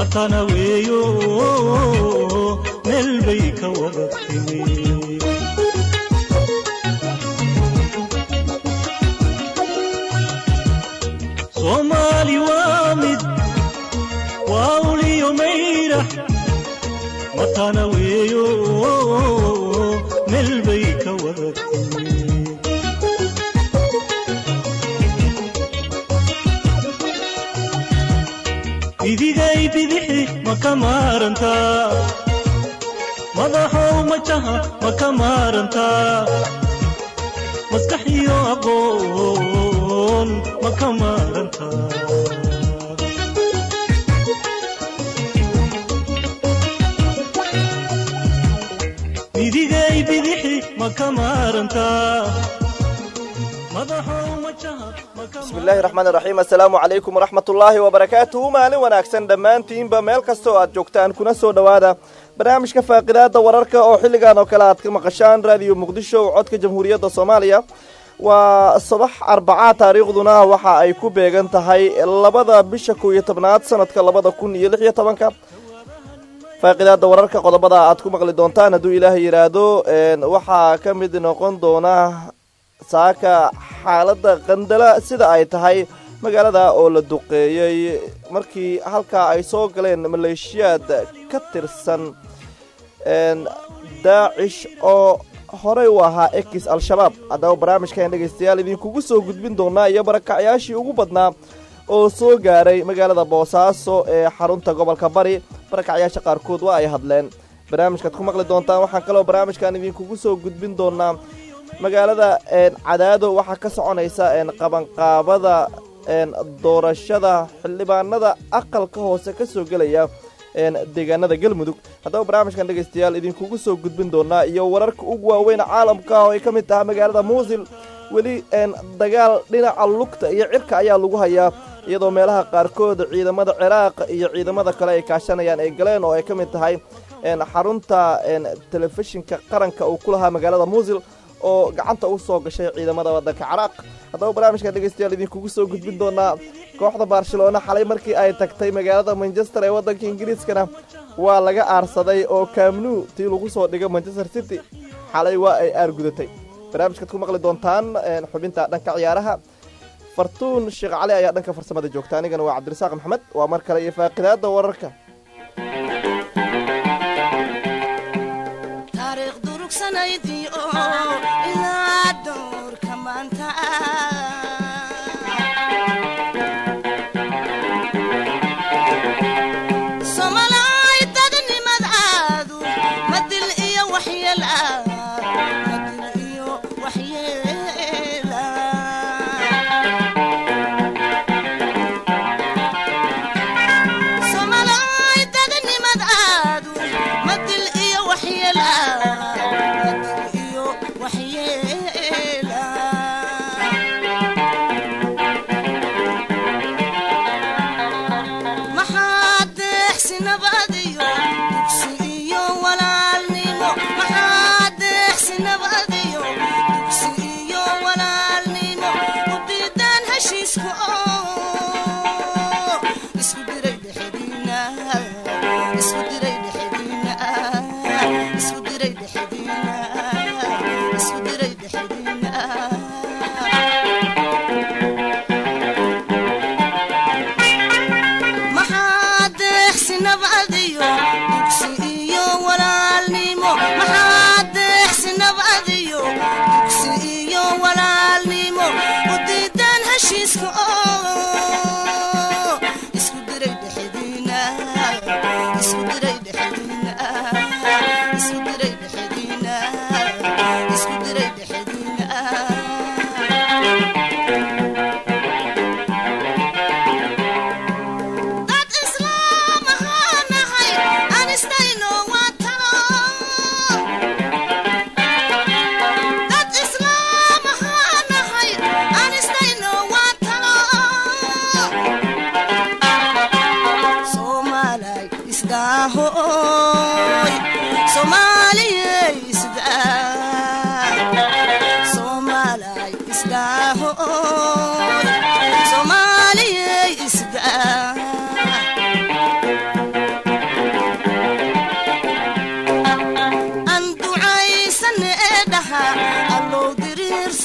matana weeyo meel bay ka wada timi soomaali waa mid waa uliyo mayrax matana weeyo meel bay ka wada timi idigay bidixi ma ka maarantaa madaxow majaha ma ka maarantaa maskax iyo aqoon ma ka maarantaa idigay bidixi ma ka maarantaa madaxow majaha ma ka bismillaahi raxmaani raxiim assalaamu calaykum waraxmatullaahi wabarakaatuhu maalin wanaagsan dhammaantiinba meel kasta oo aad joogtaan kuna soo dhowaada barnaamijka faaqidaada wararka oo xilligan oo kale aad ka maqashaan raadiyo muqdisho oo codka jamhuuriyadda soomaaliya waa subax arbacaa taariikhduna waxa ay ku beegan tahay labada bisha kow iyo tobnaad sanadka labada kun iyo lix iyo tobanka faaqidaada wararka qodobada aad ku maqli doontaan hadduu ilaahay yidhaahdo waxaa ka mid noqon doona saaka xaaladda qandala sida ay tahay magaalada oo la duqeeyey markii halkaa ay soo galeen maleeshiyaad ka tirsan daacish oo horey u ahaa ekis al-shabaab haddaba barnaamijkan dhegaystayaal idinkugu soo gudbin doonaa iyo barakacyaashii ugu badnaa oo soo gaaray magaalada boosaaso ee xarunta gobolka bari barakacyaasha qaarkood waa ay hadleen barnaamijkaad ku maqli doontaan waxaan kaloo barnaamijkan idinkugu soo gudbin doonaa magaalada cadaado waxaa ka soconaysa qabanqaabada doorashada xildhibaanada aqalka hoose ka soo gelaya deegaanada galmudug haddaba barnaamijkan dhegaystayaal idinkugu soo gudbin doonaa iyo wararka ugu waaweyn caalamka oo ay ka mid tahay magaalada muusil weli dagaal dhinaca lugta iyo cirka ayaa lagu hayaa iyadoo meelaha qaarkood ciidamada ciraaq iyo ciidamada kale ay kaashanayaan ay galeen oo ay ka mid tahay xarunta telefishinka qaranka uu ku lahaa magaalada muusil oo gacanta u soo gashay ciidamada waddanka ciraaq haddaba barnaamijka dhegaystayaal idinkugu soo gudbin doonaa kooxda barcelona xalay markii ay tagtay magaalada manchester ee waddanka ingiriiskana waa laga aarsaday oo kaamnu tii lagu soo dhigay manchester city xalay waa ay aargudatay barnaamijkaad ku maqli doontaan xubinta dhanka ciyaaraha fartuun sheekh cali ayaa dhanka farsamada joogta anigana waa cabdirasaaq maxamed waa mar kale iyo faaqidaada wararka Somali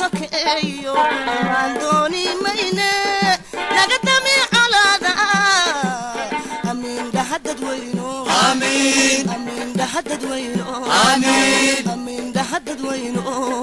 sokeeyo aan dooni mayne naga dami colaada amiin dhaha dadweyno amiin dhaha dadweyno amiin dhaha dadweyno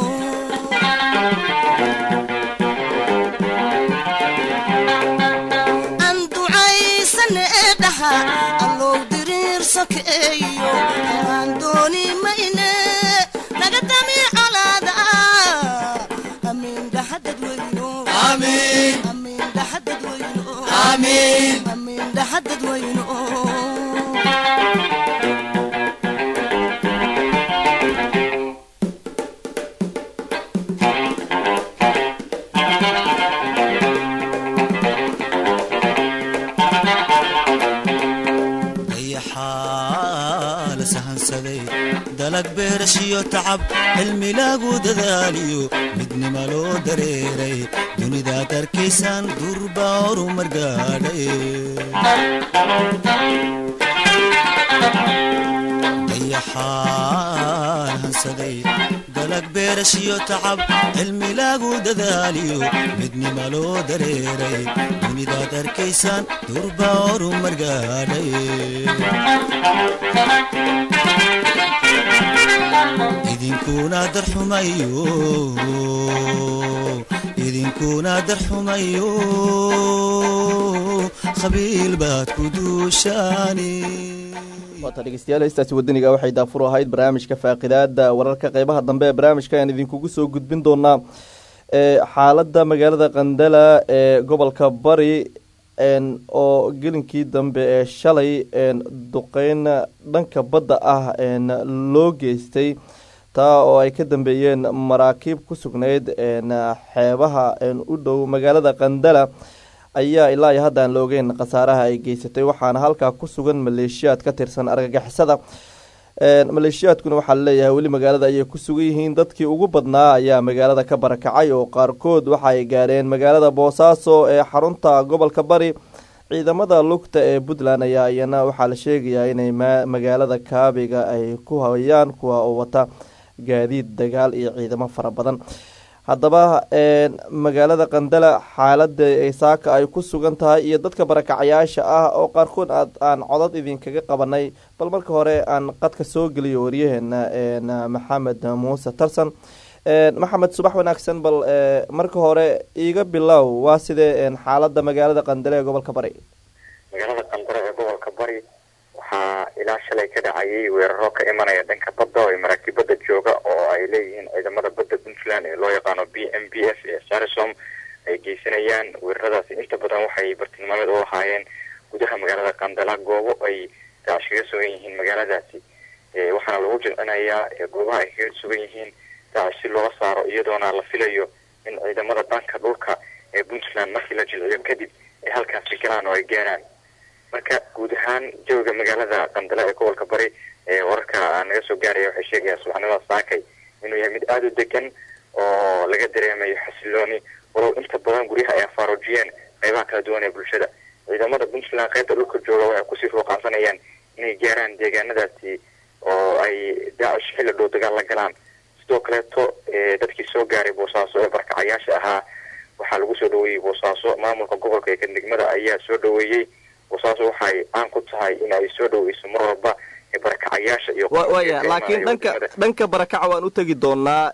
aan ducaysane dhaha allow diriir sokeeyo aan dooni mayne naga dami colaada amiin dhaha dadweyno amiin dhaha dadweyno amiin dhaha dadweyno dayaxaa la sahansaday dalag beerashiyo tacab cilmi lagu dadaaliyo midnima loo dareeray dunidaad arkaysaan durba horumar gaadhay dayaxaan hansaday dalag beerashiyo tacab cilmi lagu dadaaliyo midnima loo dareeray dunidaad arkaysaan durba horumar gaadhay idinkuna darxumayo idinkuna darxumayo qabiil baad ku duushaani waata dhegeystayaal heystaasi wadaniga waxay daafur ahayd barnaamijka faaqidaada wararka qeybaha dambe ee barnaamijka ayaan idinkugu soo gudbin doonaa ee xaaladda magaalada qandala ee gobolka bari n oo gelinkii dambe ee shalay n duqeyn dhanka badda ah n loo geystay taa oo ay ka dambeeyeen maraakiib ku sugnayd n xeebaha n u dhow magaalada qandala ayaa ilaa iyo hadda aan la ogeyn khasaaraha ay geysatay waxaana halkaa ku sugan maleeshiyaad ka tirsan argagixisada maleeshiyaadkuna waxaa laleeyahay weli magaalada ayay ku sugan yihiin dadkii ugu badnaa ayaa magaalada ka barakacay oo qaarkood waxa ay gaareen magaalada boosaaso ee xarunta gobolka bari ciidamada lugta ee puntland ayaa iyana waxaa la sheegayaa inay magaalada kaabiga ay ku hayaan kuwa oo wata gaadiid dagaal iyo ciidamo fara badan haddaba magaalada qandala xaalada saaka ay ku sugan tahay iyo dadka barakacayaasha ah oo qaarkood aad aan codad idinkaga qabanay bal marka hore aan qadka soo geliyo waryaheena maxamed muuse tarsan maxamed subax wanaagsan bal marka hore iiga bilow waa sidee xaalada magaalada qandale ee gobolka bari magaalada qandare ee gobolka bari waxaa ilaa shalay ka dhacayay weeraro ka imanaya dhanka badda oo maraakiibada jooga oo ay leeyihiin ciidamada badda puntland ee loo yaqaano b m b f ee sarisom ay geysanayaan weeraradaasi inta badan waxay bartilmaameed u lahaayeen gudaha magaalada qandala goobo ay daacish kaga sugan yihiin magaaladaasi waxaana lagu jilcinayaa goobaha ay kaga sugan yihiin daacish si looga saaro iyadoona la filayo in ciidamada dhanka dhulka ee puntland markii la jilciyo kadib ay halkaasi galaan oo ay gaaraan marka guud ahaan jawiga magaalada qandale ee gobolka bari ee wararka naga soo gaaraya waxay sheegayaan subaxnimada saakay inuu yahay mid aada u degan oo laga dareemayo xasilooni walow inta badan guryaha ay afaaroojiyeen qeybaha kala duwan ee bulshada ciidamada puntland qaybta dhulka jooga waxay kusii ruuqaansanayaan inay gaaraan deegaanadaasi oo ay daacish xilli dhow dagaal la galaan sidoo kaleeto dadkii soo gaaray boosaaso ee barkacayaasha ahaa waxaa lagu soo dhaweeyey boosaaso maamulka gobolka ee kadegmada ayaa soo dhaweeyey boosaaso waxay caan ku tahay in ay soo dhaweyso mar walba barakacayaasha iyo waya laakiin dhanka dhanka barakaca waan u tegi doonaa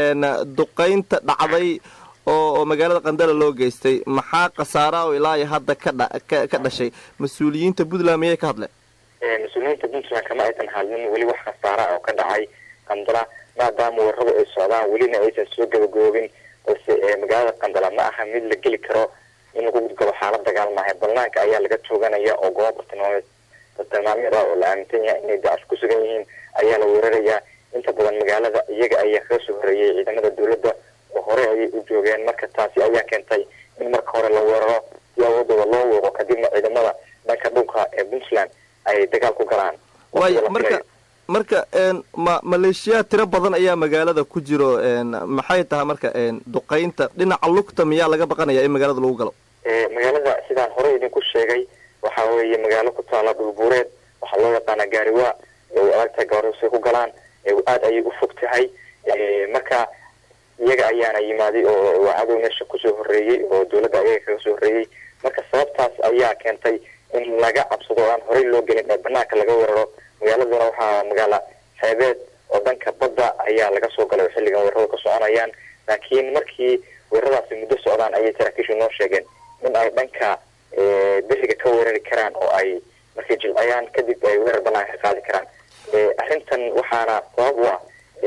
duqeynta dhacday oo magaalada qandala loo geystay maxaa khasaara oo ilaa iyo hadda kadha ka dhashay mas-uuliyiinta puntland miyay ka hadleen mas-uuliyiinta puntland kama aysan hadlin weli wax khasaara oo ka dhacay qandala maadaama weeraradu ay socdaan welina aysan soo gabagoobin balse magaalada qandala ma aha mid la geli karo in lagu gudgabo xaalad dagaal maaha banaanka ayaa laga tooganaya oo goobo bartilmaameed bartilmaameed ah oo la aaminsan yahay inay daacish ku sugan yihiin ayaa la weerarayaa inta badan magaalada iyaga ayaa kaga soo horeeyay ciidamada dowladda oo hore ayay u joogeen marka taasi ayaa keentay in marka hore la weeraro si awoodooda loo weeqo kadibna ciidamada dhanka dhulka ee puntland ay dagaal ku galaan waaya marka marka ma maleeshiyaad tiro badan ayaa magaalada ku jiro maxay tahay marka duqeynta dhinaca lugta miyaa laga baqanaya in magaalada lagu galo magaalada sidaan hore idinku sheegay waxa weeye magaalo ku taala dhulbuureed waxaa loo yaqaana gaariwaa way adagtahay gaarusay ku galaan aada ayay u fog tahay marka iyaga ayaana yimaaday oo waa cadow meesha kusoo horreeyey oo dowladda ayaga kaga soo horreeyey marka sababtaas ayaa keentay in laga cabsado oo aan horey loo gelin ee banaanka laga weeraro magaaladuna waxaa magaala xeebeed oo dhanka badda ayaa laga soo galay oo xilligan weeraradu ka soconayaan laakiin markii weeraradaasi muddo socdaan ayay saraakiishu noo sheegeen in ay dhanka beriga ka weerari karaan oo ay markay jilciyaan kadib ay weerar banaanka ka qaadi karaan arrintan waxaana sabab u ah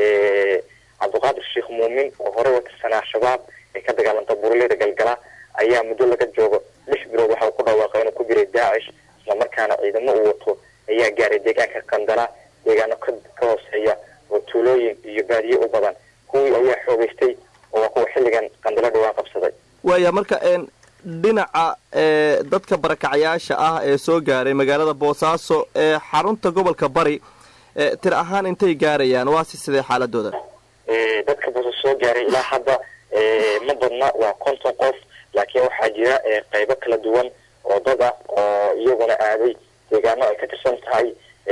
cabdiqaadir sheekh muumin oo horey wa tirsanaa shabaab ee ka dagaalanta buraleyda galgala ayaa muddo laga joogo lix bilood waxa uu ku dhawaaqay inuu ku jiray daacish islamarkaana ciidamo uu wato ayaa gaaray deegaanka qandala deegaano ka ka hooseeya oo tuulooyin iyo baadiye u badan kuwii ayaa xoogeystay oo waa kuwa xilligan qandalo dhawaan qabsaday waaya marka dhinaca dadka barakacayaasha ah ee soo gaaray magaalada boosaaso ee xarunta gobolka bari tir ahaan intay gaarayaan waase sidee xaaladooda dadka boosaaso soo gaaray ilaa hadda ma badna waa konton qof laakiin waxaa jira qeybo kala duwan oo dad ah oo iyaguna aaday deegaano ay ka tirsan tahay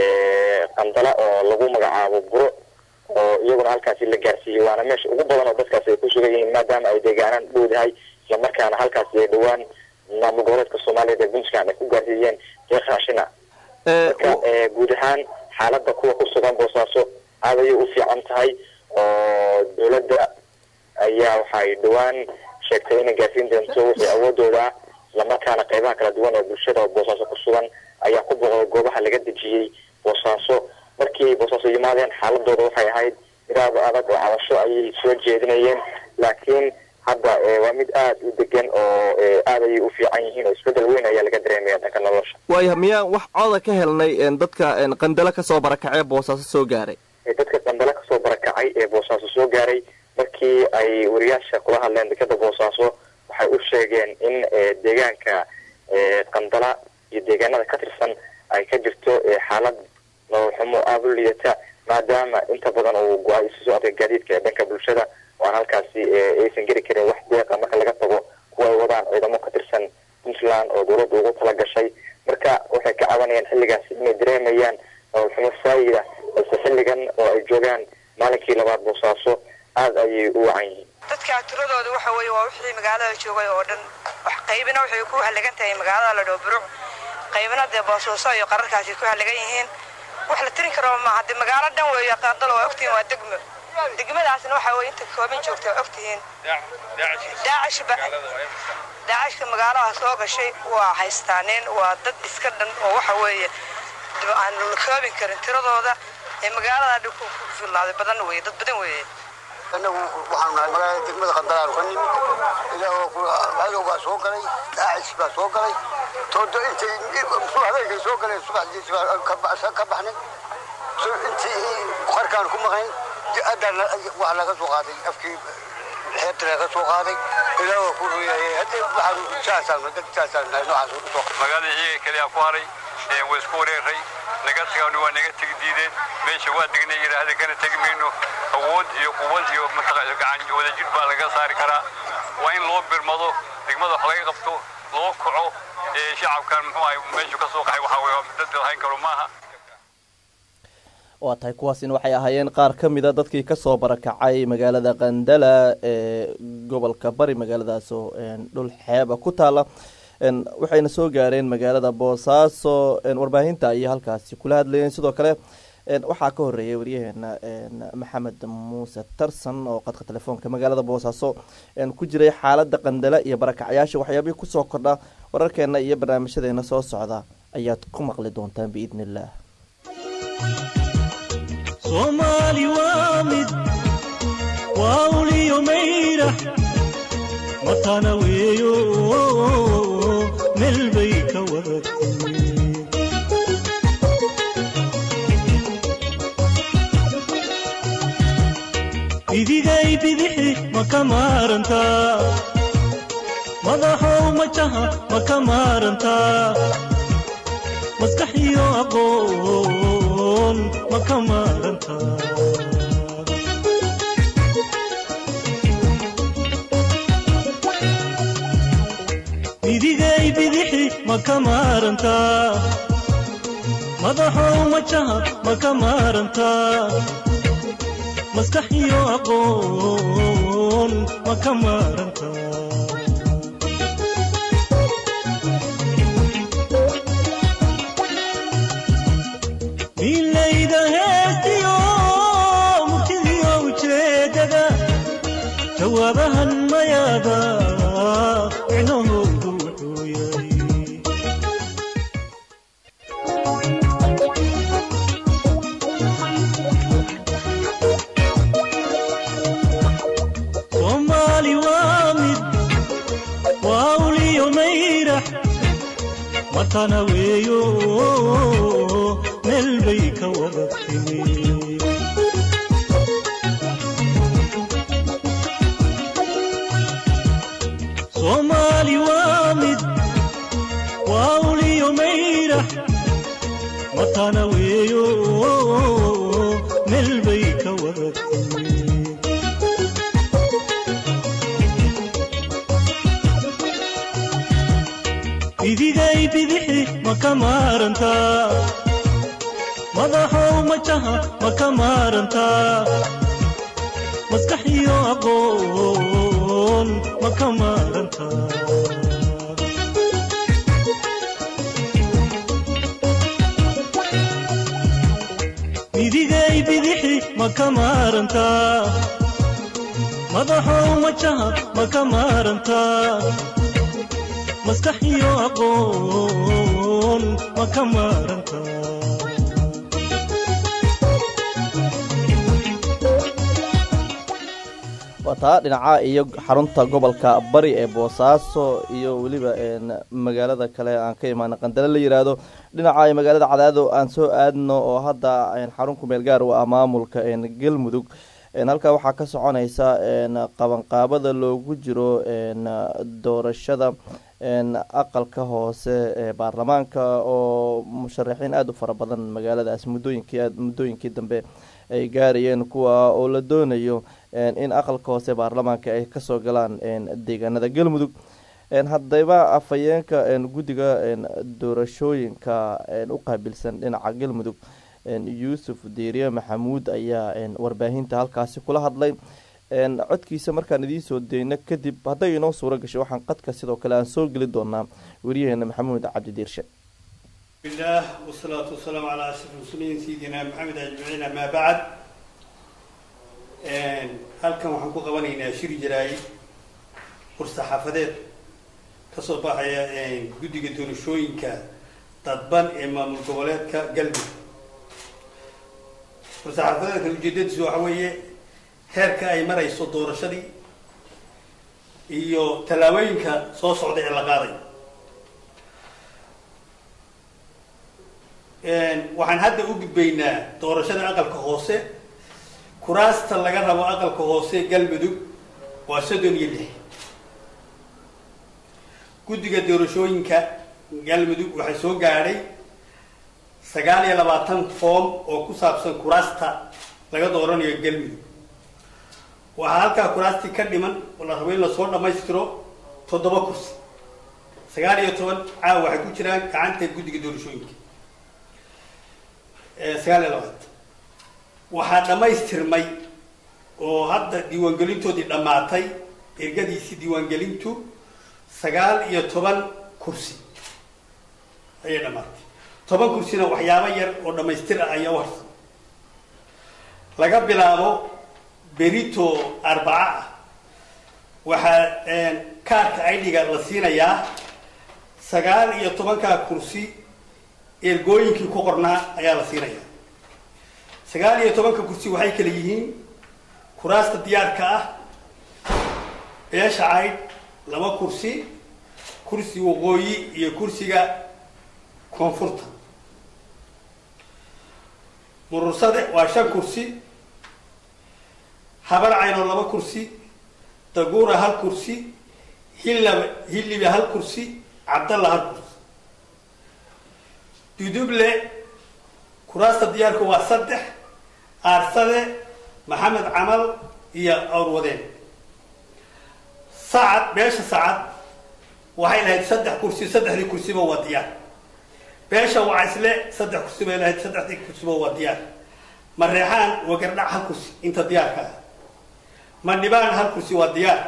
qandala oo lagu magacaabo buro oo iyaguna halkaasi la gaarsiiyey waana meesha ugu badan oo dadkaasi ay ku sugan yihiin maadaama ay deegaanaan dhowdahay islamarkaana halkaasi ay dhowaan maamul goboleedka soomaaliyeed ee puntland ay ku gaarsiiyeen deeq raashina marka guud ahaan xaaladda kuwa ku sugan boosaaso aad ayay u fiican tahay oo dowladda ayaa waxay dhowaan sheegtay inay gaarsiin doonto wixii awoodooda ah islamarkaana qeybaha kala duwan ee bulshada oo boosaaso ku sugan ayaa ku boqday goobaha laga dejiyey boosaaso markii ay boosaaso yimaadeen xaaladooda waxay ahayd iraada adag oo cabasho ayay soo jeedinayeen laakiin hadda waa mid aada u degan oo aad ayay u fiican yihiin oo isbedel weyn ayaa laga dareemaya dhanka nolosha waaya miyaan wax cooda ka helnay dadka qandalo kasoo barakacee boosaaso soo gaaray dadka qandalo kasoo barakacay ee boosaaso soo gaaray markii ay wariyaasha kula hadleen dekada boosaaso waxay u sheegeen in deegaanka qandala iyo deegaanada ka tirsan ay ka jirto xaalad nolol xumo aada u liidata maadaama inta badan uu go-ay isu socodka gaadiidka ee dhanka bulshada oo aan halkaasi aysan geli karin wax deeqa marka laga tago kuwa ay wadaan ciidamo ka tirsan puntland oo dowladda ugu tala gashay marka waxay ka cabanayaan xilligaasi inay dareemayaan nolol xumo saayida balse xilligan oo ay joogaan maalinkii labaad boosaaso aada ayay u wacan yihiin dadka tiradooda waxa weeye waa wixii magaalada joogay oo dhan wax qaybina waxay ku halagan tahay magaalada la dhoo buruc qaybina dee boosooso iyo qararkaasi ku halagan yihiin wax la tirin karo maaha dee magaalo dhan weeye qaandalo waa ogtihiin waa degmo degmadaasna waxa weye inta kooban joogta waa ogtihiin daacishba daacishka magaalaha soo gashay waa haystaaneen waa dad iska dhan oo waxa weeye aan la koobin karin tiradooda ee magaalada dhan ku filnaaday badan weeye dad badan weeye anagu waxaanu nahay magaalada degmada qandalaanu ka nimid ilaah baa soo galay daacish baa soo galay todo intay habeenkay soo galeen subaxdiisi baa ka baxnay intii qarkaan ku maqayn haddana wax laga soo qaaday afkii xeebta laga soo qaaday ilaah waa ku ruyahay haddii waxaanu saasaan dad saasaan nahay noocaas u soo magaalada iyaga kaliya ku haray waa isku wareeray naga tagaan waa naga tegi diideen meesha waa degnay yidhaahda kana tegi mayno awood iyo quwad iyo mataqaa gacan iyo wadajir baa laga saari karaa waa in loo birmado degmada wax laga qabto loo kaco shacabkan muxuu ahay meeshu ka soo qaxay waxaa weeye dad lahayn karo maaha waa tahay kuwaasina waxay ahaayeen qaar ka mida dadkii kasoo barakacay magaalada qandala ee gobolka bari magaaladaasoo dhul xeeba ku taala waxayna soo gaareen magaalada boosaaso warbaahinta ayay halkaasi kula hadlayeen sidoo kale waxaa ka horeeyay waryaheena maxamed muuse tarsan oo qadka telefoonka magaalada boosaaso ku jiray xaalada qandala iyo barakacyaasha waxyaabihii kusoo kordha wararkeena iyo barnaamijyadeena soo socda ayaad ku maqli doontaan biidni illaah soomaali waa mid waa uliyo mayrax matana weeyo meel bay ka waratay idigay bidixi ma ka maarantaa madaxow majaha ma ka maarantaa maskax iyo aqoon ma ka maarantaa idigay bidixi ma ka maarantaa madaxow majaha ma ka maarantaa maskax iyo aqoon ma ka maaranta milayda heestiyo murtidiyo ujeedada jawaabahan mayaada micnahoodu wuxuu yahay soomaali waa mid waa uliyo mayrax matana weeyo meel bay ka wada timi soomaali waa mid waa uliyo mayrax matana weeyo meel bay ka wada timi idigay bidixi ma ka maarantaa madaxow majaha ma ka maarantaa maskax iyo aqoon ma ka maarantaa idigay bidixi ma ka maarantaa madaxow majaha ma ka maarantaa maskax iyo aqoon ma ka maaranta waa taa dhinaca iyo xarunta gobolka bari ee boosaaso iyo weliba een magaalada kale aan ka imaana qandale la yiraahdo dhinaca iyo magaalada cadaado aan soo aadno oo hadda een xarun kumeel gaar u ah maamulka een galmudug een halkaa waxaa ka soconaysa een qabanqaabada loogu jiro een doorashada een aqalka hoose ee baarlamaanka oo musharaxiin aada u fara badan magaaladaas muddooyinkii aad muddooyinkii dambe ay gaarayeen kuwa oo la doonayo een in aqalka hoose baarlamaanka ay kasoo galaan een deegaanada galmudug een haddaba afhayeenka een guddiga een doorashooyinka een u qaabilsan dhinaca galmudug een yuusuf diiriye maxamuud ayaa een warbaahinta halkaasi kula hadlay een codkiisa markaan idiin soo deyno kadib hadday inoo suuro gasho waxaan qadka sidoo kale aan soo geli doonaa wariyaheena maxamuud cabdi diirshe بالله والصلاة والسلام على أشرف المرسلين سيدنا محمد أجمعين أما بعد halkan waxaan ku qabanaynaa shir jaraay war-saxaafadeed kasoo baxaya guddiga doorashooyinka dadban ee maamul goboleedka galmudug war-saxaafadeedkan ujeedadiisu waxa weeye heerka ay marayso doorashadii iyo tallaabooyinka soo socda ee la qaaday waxaan hadda u gudbaynaa doorashada aqalka hoose kuraasta laga rabo aqalka hoose galmudug waa soddon iyo lix guddiga doorashooyinka galmudug waxaa soo gaadhay sagaal iyo labaatan foom oo ku saabsan kuraasta laga dooranayo galmudug waxaa halkaa kuraastii ka dhiman oo la rabo in lasoo dhammaystiro toddoba kursi sagaal iyo toban caawa waxay ku jiraan gacanta guddiga doorashooyinka sagaal iyo labaatan waxaa dhammaystirmay oo hadda diiwaangelintoodii dhammaatay ergadiisii diiwaangelintu sagaal iyo toban kursi ayay dhammaatay toban kursina waxyaabo yar oo dhammaystir ah ayaa u harsan laga bilaabo berito arbaca ah waxaa kaarka idhiga la siinayaa sagaal iyo tobankaa kursi ergooyinkii ku qornaa ayaa la siinayaa sagaal iyo tobanka kursi waxay kala yihiin kuraasta diyaarka ah beesha caydh laba kursi kursi waqooyi iyo kursiga koonfurta murursade waa shan kursi habar caynoo laba kursi daguura hal kursi hillaba hillibe hal kursi cabdalla hal kursi duduble kuraasta diyaarka waa saddex aarsade maxamed camal iyo awrwadeen sacad beesha sacad waxay lahayd saddex kursi saddexdii kursiba waa diyaar beesha wacaysle saddex kursi bay lahayd saddexdii kursiba waa diyaar mareexaan wagardhac hal kursi inta diyaarka ah mandhibaan hal kursi waa diyaar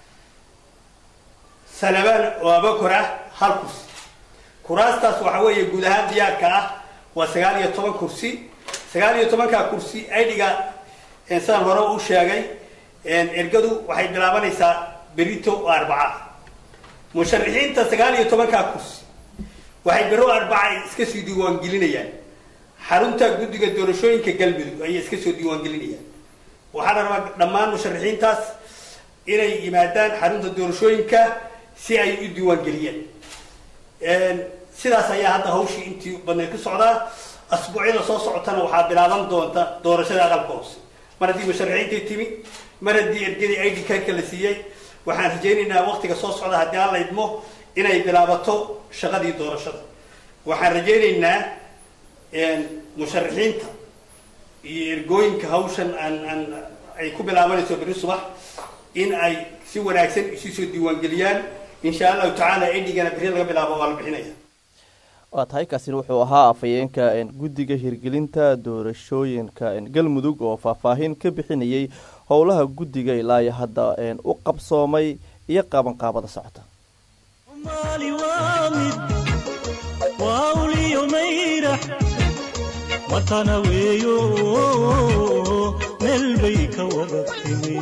salabaan oo abakor ah hal kursi kuraastaas waxa weeye guud ahaan diyaarka ah waa sagaal iyo toban kursi sagaal iyo tobankaa kursi aidhiga sidaan hore u sheegay ergadu waxay bilaabanaysaa berito oo arbaca musharaxiinta sagaal iyo tobankaa kursi waxay bero arbaca iska soo diiwaangelinayaan xarunta guddiga doorashooyinka galmudug ayay iska soo diiwaangelinayaan waxaa la rabaa dhammaan musharaxiintaas inay yimaadaan xarunta doorashooyinka si ay u diiwaangeliyaan sidaas ayaa hadda hawshii intii badneed ku socdaa asbuucyada soo socotana waxaa bilaaban doonta doorashada aqalka hoose mar haddii musharaxiintii timi mar haddii ergadii id karka la siiyey waxaan rajaynaynaa waqtiga soo socda haddii aan la idmo inay bilaabato shaqadii doorashada waxaan rajaynaynaa musharaxiinta iyo ergooyinka hawshan aan aan ay ku bilaabanayso beri subax in ay si wanaagsan isu soo diiwaangeliyaan insha allahu tacaala idhigana beri laga bilaabo waa la bixinaya waa tahay kaasina wuxuu ahaa afhayeenka guddiga hirgelinta doorashooyinka galmudug oo faahfaahin ka bixinayay howlaha guddiga ilaa iyo hadda u qabsoomay iyo qaabanqaabada socota maali waa mid waa uliyo mayrax matana weeyo meel bay ka wada timi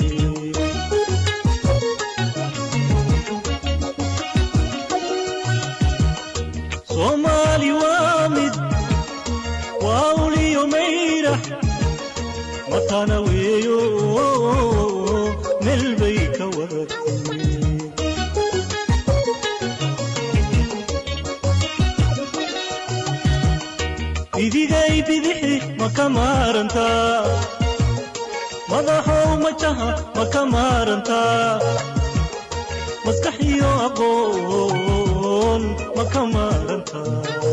soomaali waa mid waa uliyo mayrax matana weeyo meel bay ka wada timi idigay bidixi ma ka maarantaa madaxow majaha ma ka maarantaa maskax iyo aqoon ma ka maarantaa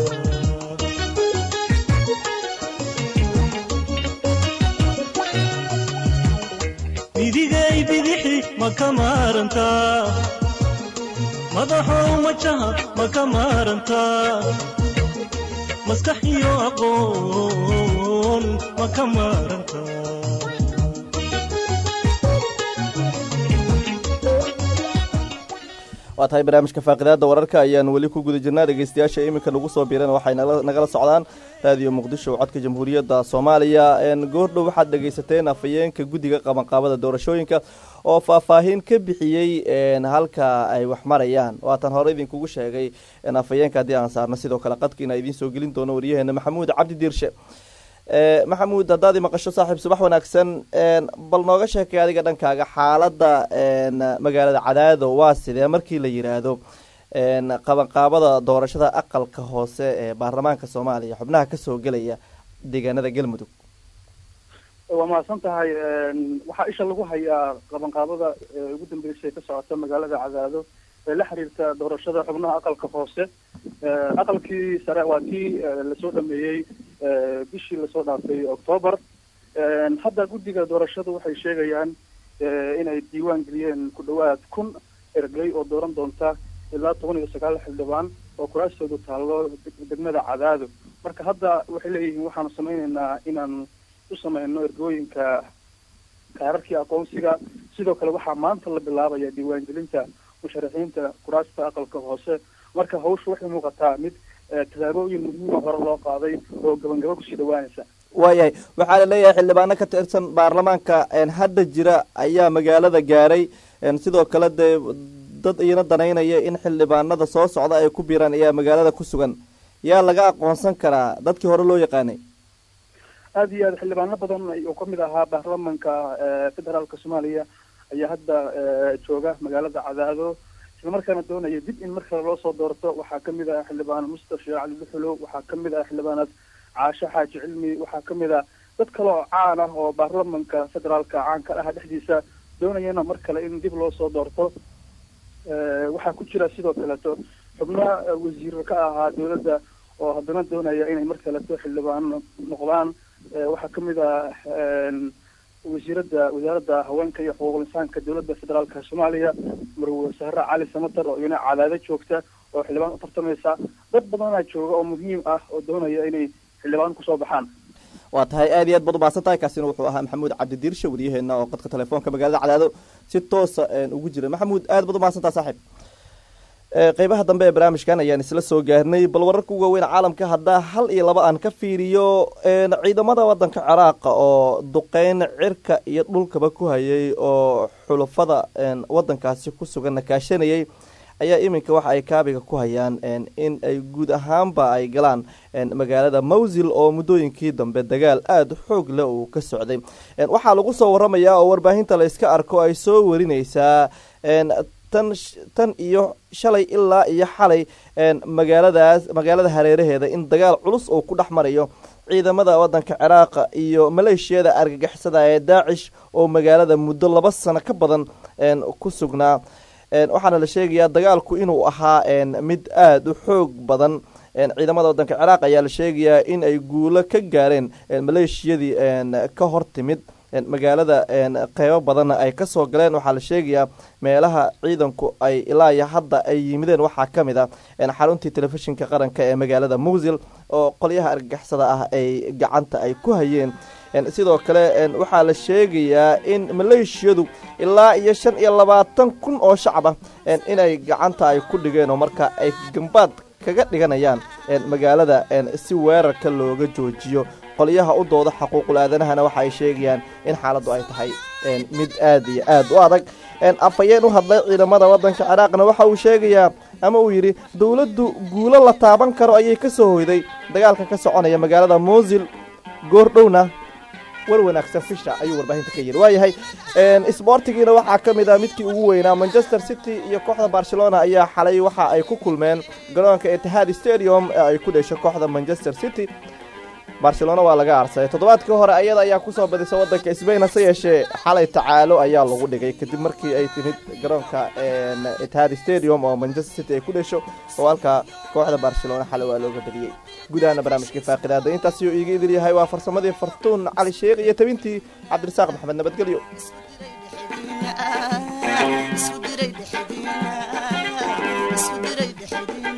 idigay bidixi ma ka maarantaa madaxow majaha ma ka maarantaa maskax iyo aqoon ma ka maaranta waa tahay barnaamijka faaqidaada wararka ayaan weli ku guda jirnaa dhegeystayaasha iminka nagu soo biiran waxay nagala socdaan raadiyo muqdisho codka jamhuuriyadda soomaaliya goordhow waxaad dhegeysateen afhayeenka guddiga qabanqaabada doorashooyinka oo faahfaahin ka bixiyey halka ay wax marayaan waatan hore idinkugu sheegay afhayeenka haddii aan saarno sidoo kale qadkiina idiin soo gelin doono waryaheena maxamuud cabdi diirshe maxamuud haddaad maqasho saaxiib subax wanaagsan bal nooga sheekay adiga dhankaaga xaalada magaalada cadaado waa sidee markii la yiraahdo qabanqaabada doorashada aqalka hoose ee baarlamaanka soomaaliya xubnaha kasoo gelaya deegaanada galmudug waa mahadsan tahay waxaa isha lagu hayaa qabanqaabada ugu dambeysay ka socota magaalada cadaado ee la xiriirta doorashada xubnaha aqalka hoose aqalkii sare waa kii lasoo dhameeyey bishii lasoo dhaafay octoobar hadda guddiga doorashadu waxay sheegayaan inay diiwaan geliyeen ku dhawaad kun ergey oo dooran doonta ilaa toban iyo sagaal xildhibaan oo kuraastoodu taallo degmada cadaado marka hadda waxay leeyihiin waxaanu samayneynaa inaan u sameyno ergooyinka kaararkii aqoonsiga sidoo kale waxaa maanta la bilaabaya diiwaangelinta musharaxiinta kuraasta aqalka hoose marka hawsha waxay muuqataa mid tallaabooyin muhiima hore loo qaaday oo gabangabo kusii dhawaanaysa waayahay waxaa la leeyahay xildhibaano ka tirsan baarlamaanka hadda jira ayaa magaalada gaaray sidoo kale dee dad iyana danaynaya in xildhibaanada soo socda ay ku biiraan ayaa magaalada ku sugan yaa laga aqoonsan karaa dadkii hore loo yaqaanay aada iyo aad xildhibaano badan oo kamid ahaa baarlamanka federaalka soomaaliya ayaa hadda jooga magaalada cadaado islamarkaana doonaya dib in mar kale loo soo doorto waxaa kamid ah xildhibaan mustafa sheekh cali duxulow waxaa kamid ah xildhibaanaad caasho xaaji cilmi waxaa kamid ah dad kale oo caan ah oo baarlamanka federaalka caanka ah dhexdiisa doonayana mar kale in dib loo soo doorto waxaa ku jira sidoo kaleeto xubnaha wasiiro ka ahaa dowladda oo haddana doonaya inay mar kaleeto xildhibaan noqdaan waxaa kamid ah wasiirada wasaaradda haweenka iyo xuquuqul insaanka dowladda federaalka soomaaliya marwe sahre cali samatar oo iyana cadaado joogta oo xildhibaan u tartamaysa dad badanaa jooga oo muhiim ah oo doonaya inay xildhibaan kusoo baxaan waa tahay aad iyo aad baad umahadsan tahay kaasina wuxuu ahaa maxamuud cabdidiirshe waryaheena oo qadka telefoonka magaalada cadaado si toosa ugu jira maxamuud aad baad umahadsan tahay saaxiib qeybaha dambe ee barnaamijkan ayaan isla soo gaarnay bal wararka ugu waaweyn caalamka haddaa hal iyo laba aan ka fiiriyo ciidamada wadanka ciraaqa oo duqeyn cirka iyo dhulkaba ku hayay oo xulafada wadankaasi ku sugan nakaashanayay ayaa iminka waxa ay kaabiga ku hayaan in ay guud ahaanba ay galaan magaalada mawsil oo muddooyinkii dambe dagaal aada xoog leh uu ka socday waxaa lagu soo waramayaa oo warbaahinta la iska arko ay soo warinaysaa tan iyo shalay ilaa iyo xalay magaaladaas magaalada hareeraheeda in dagaal culus oo ku dhex marayo ciidamada wadanka ciraaqa iyo maleeshiyada argagixisada ee daacish oo magaalada muddo laba sano ka badan ku sugnaa waxaana la sheegayaa dagaalku inuu ahaa mid aada u xoog badan ciidamada wadanka ciraaq ayaa la sheegayaa in ay guulo ka gaareen maleeshiyadii ka hor timid magaalada qeybo badanna ay kasoo galeen waxaa la sheegayaa meelaha ciidanku ay ilaa iyo hadda ay yimideen waxaa ka mid a xaruntii telefishinka qaranka ee magaalada musil oo qolyaha argagixisada ah ay gacanta ay ku hayeen sidoo kale waxaa la sheegayaa in maleeshiyadu ilaa iyo shan iyo labaatan kun oo shacab ah inay gacanta ay ku dhigeen oo marka ay gambaad kaga dhiganayaan magaalada si weerarka looga joojiyo qolyaha u dooda xaquuqul aadanahana waxa ay sheegayaan in xaaladdu ay tahay mid aada iyo aada u adag afhayeen u hadlay ciidamada wadanka ciraaqna waxa uu sheegayaa ama uu yidhi dowladdu guulo la taaban karo ayay ka soo hoyday dagaalka ka soconaya magaalada musil goordhowna war wanaagsan fisha ayuu warbaahinta ka yidhi waayahay sboortigiina waxaa ka mid ah midkii ugu weynaa manchester city iyo kooxda barcelona ayaa xalay waxa ay ku kulmeen garoonka etihaad stadium ee ay ku dhesho kooxda manchester city barcelona waa laga aarsaday toddobaadkii hore ayada ayaa kusoo badisa wadanka sbain hase yeeshee xalay tacaalo ayaa lagu dhigay kadib markii ay timid garoonka etihaad stadium oo manchester city ay ku dhesho oo halkaa kooxda barcelona xalay waa looga badiyey guudahana barnaamijkii faaqidaada intaasiyo iiga idil yahay waa farsamadii fartuun cali sheekh iyo tabintii cabdirasaaq maxamed nabadgelyo isku diray dhexdiina isku diray dhexdiina